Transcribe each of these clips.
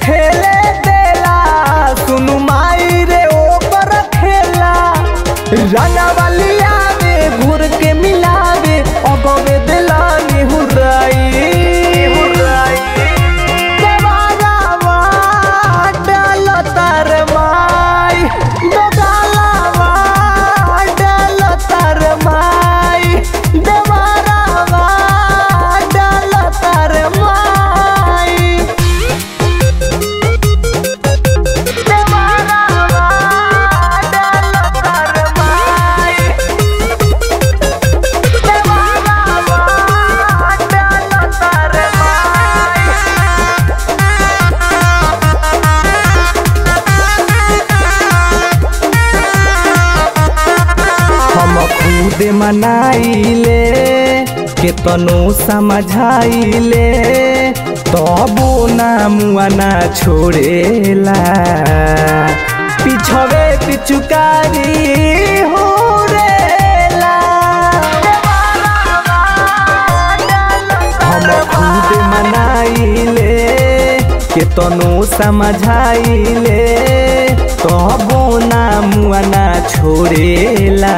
खेले देला सुनु माई रे ओकर खेला रंगवलिया में घूर के मिलावे अगवे देला निहुराई देवारावा डाल तार माई दोगालावा डाल तार माई देवारावा डाल तार माई देवारावा डाल तार माई देवारावा डाल तार माई हम खुद मनाइले केतनो समझाइले तबो ना मुआ ना छोड़ेला पिछवे पिचुकारी हो रेला हम खुद मनाइले केतनो समझाइले तबो ना मुआ ना छोड़ेला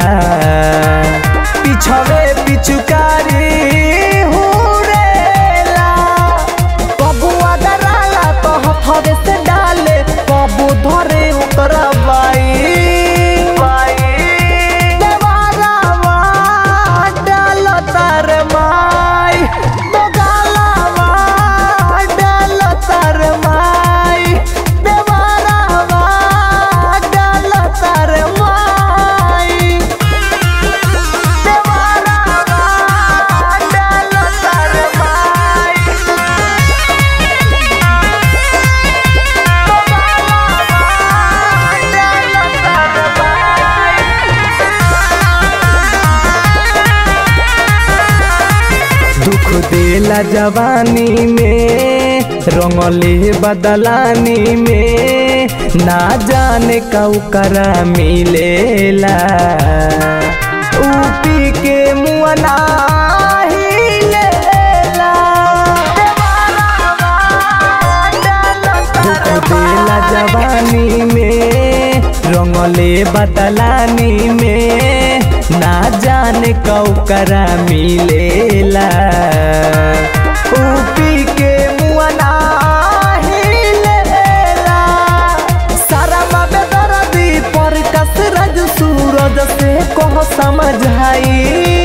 पिछवे पिचुकारी हो रेला कबू अगराला तो हथवे से डाले कबू धरे ओकरा बाई देवारावा डाल तार माई दोगालावा डाल तार माई देवारावा डाल तार माई देवारावा डाल तार माई दुख देला जवानी में रंगले बदलानी में ना जाने करा मिलेला ऊपी के मुआ ना हिलेला दुख देला जवानी में रंगले बदलानी में ना जाने करा मिलेला ऊपी के मुआ ना हिलेला सारा बाबे दर्दी पर कसरज सूरज से कह समझाई